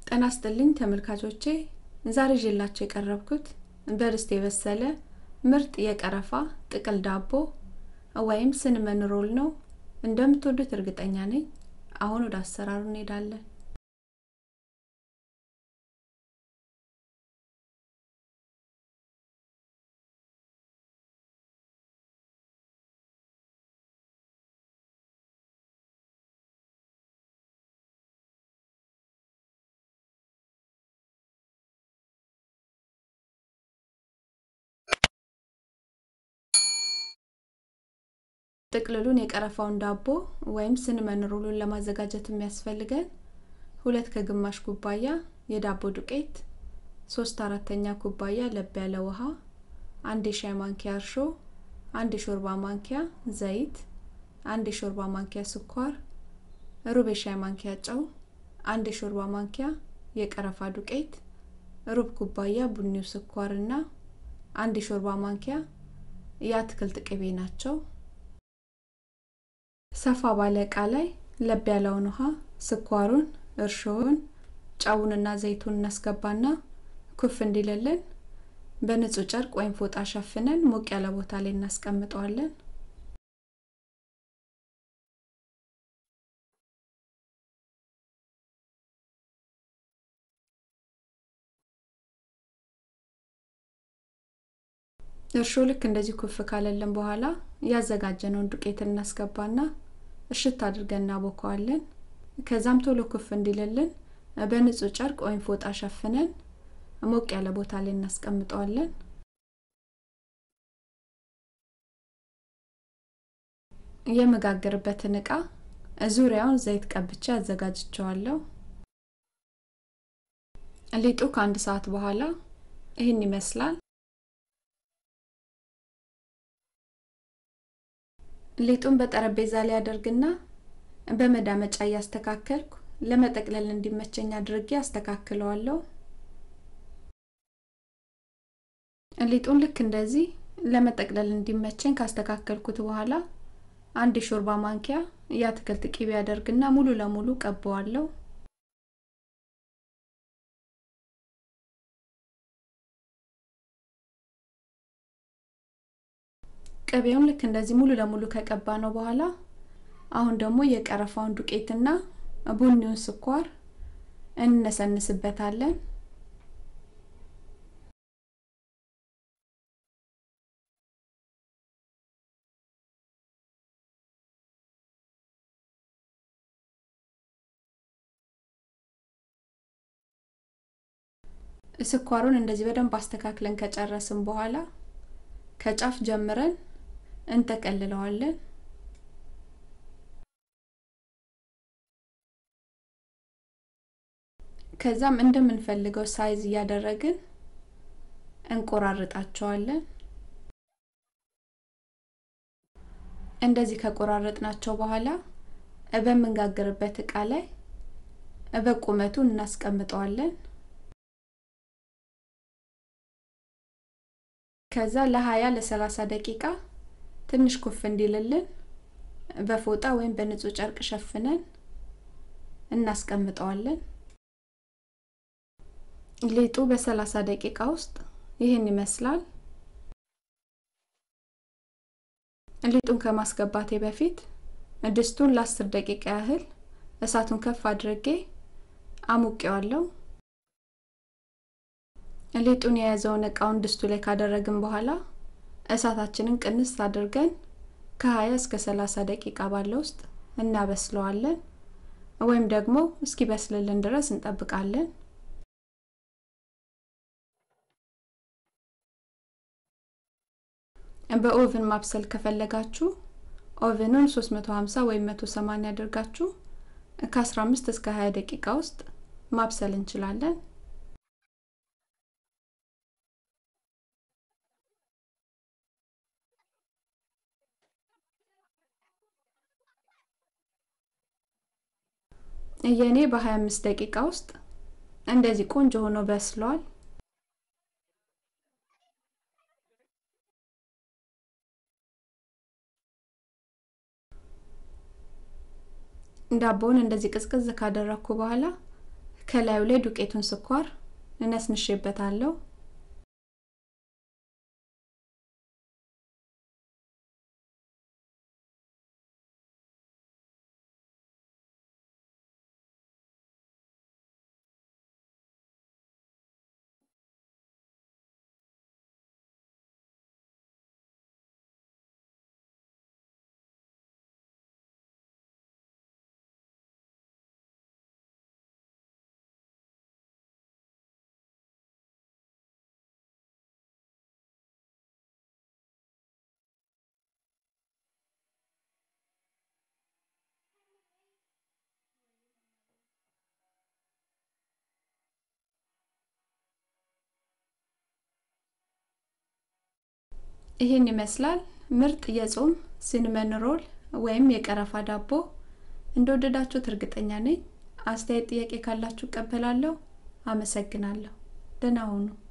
ጤና ይስጥልኝ ተመልካቾቼ ዛሬ ይዤላችሁ የቀረብኩት በድስት የበሰለ ምርጥ የቀረፋ ጥቅል ዳቦ ወይም ስንመን ሮል ነው። እንደምትወዱት እርግጠኛ ነኝ። አሁን ወደ አሰራሩ እንሄዳለን። ጥቅልሉን የቀረፋውን ዳቦ ወይም ስንመን ሮሉን ለማዘጋጀት የሚያስፈልገን ሁለት ከግማሽ ኩባያ የዳቦ ዱቄት፣ ሶስት አራተኛ ኩባያ ለብ ያለ ውሃ፣ አንድ የሻይ ማንኪያ እርሾ፣ አንድ የሾርባ ማንኪያ ዘይት፣ አንድ የሾርባ ማንኪያ ስኳር፣ ሩብ የሻይ ማንኪያ ጨው፣ አንድ የሾርባ ማንኪያ የቀረፋ ዱቄት፣ ሩብ ኩባያ ቡኒው ስኳር እና አንድ የሾርባ ማንኪያ የአትክልት ቅቤ ናቸው። ሰፋ ባለ እቃ ላይ ለብ ያለውን ውሃ፣ ስኳሩን፣ እርሾውን፣ ጨውንና ዘይቱን እናስገባና ኩፍ እንዲልልን በንጹህ ጨርቅ ወይም ፎጣ ሸፍነን ሞቅ ያለ ቦታ ላይ እናስቀምጠዋለን። እርሾ ልክ እንደዚህ ኩፍ ካለልን በኋላ ያዘጋጀነውን ዱቄት እናስገባና እሽት አድርገን እናቦከዋለን። ከዛም ቶሎ ኩፍ እንዲልልን በንጹህ ጨርቅ ወይም ፎጣ ሸፍነን ሞቅ ያለ ቦታ ላይ እናስቀምጠዋለን። የመጋገርበትን እቃ ዙሪያውን ዘይት ቀብቼ አዘጋጅቸዋለሁ። ሊጡ ከአንድ ሰዓት በኋላ ይህን ይመስላል። ሊጡን በጠረጴዛ ላይ አደርግና በመዳመጫ እያስተካከልኩ ለመጠቅለል እንዲመቸኝ አድርጌ አስተካክለዋለሁ። ሊጡን ልክ እንደዚህ ለመጠቅለል እንዲመቸኝ ካስተካከልኩት በኋላ አንድ የሾርባ ማንኪያ የአትክልት ቂቤ አደርግና ሙሉ ለሙሉ ቀባዋለሁ። ቅቤውን ልክ እንደዚህ ሙሉ ለሙሉ ከቀባ ነው በኋላ አሁን ደግሞ የቀረፋውን ዱቄትና ቡኒውን ስኳር እንነሰንስበታለን። ስኳሩን እንደዚህ በደንብ አስተካክለን ከጨረስን በኋላ ከጫፍ ጀምረን እንጠቀልለዋለን። ከዛም እንደምንፈልገው ሳይዝ እያደረግን እንቆራርጣቸዋለን። እንደዚህ ከቆራረጥናቸው በኋላ በምንጋግርበት እቃ ላይ በቁመቱ እናስቀምጠዋለን። ከዛ ለሀያ ለሰላሳ ደቂቃ ትንሽ ኩፍ እንዲልልን በፎጣ ወይም በንጹህ ጨርቅ ሸፍነን እናስቀምጠዋለን። ሊጡ በሰላሳ ደቂቃ ውስጥ ይህን ይመስላል። ሊጡን ከማስገባቴ በፊት ድስቱን ለአስር ደቂቃ ያህል እሳቱን ከፍ አድርጌ አሙቄዋለሁ። ሊጡን የያዘውን እቃውን ድስቱ ላይ ካደረግን በኋላ እሳታችንን ቅንስ አድርገን ከ20 እስከ 30 ደቂቃ ባለ ውስጥ እናበስለዋለን ወይም ደግሞ እስኪበስልልን ድረስ እንጠብቃለን። በኦቭን ማብሰል ከፈለጋችሁ ኦቭኑን 350 ወይም 180 አድርጋችሁ ከ15 እስከ 20 ደቂቃ ውስጥ ማብሰል እንችላለን። የኔ በ25 ደቂቃ ውስጥ እንደዚህ ቆንጆ ሆኖ በስሏል። ዳቦውን እንደዚህ ቅዝቅዝ ካደረኩ በኋላ ከላዩ ላይ ዱቄቱን ስኳር እነስንሼበታለሁ። ይህን ይመስላል ምርጥ የጾም ሲንመን ሮል ወይም የቀረፋ ዳቦ። እንደወደዳችሁት እርግጠኛ ነኝ። አስተያየት፣ ጥያቄ ካላችሁ እቀበላለሁ። አመሰግናለሁ። ደህና ሁኑ።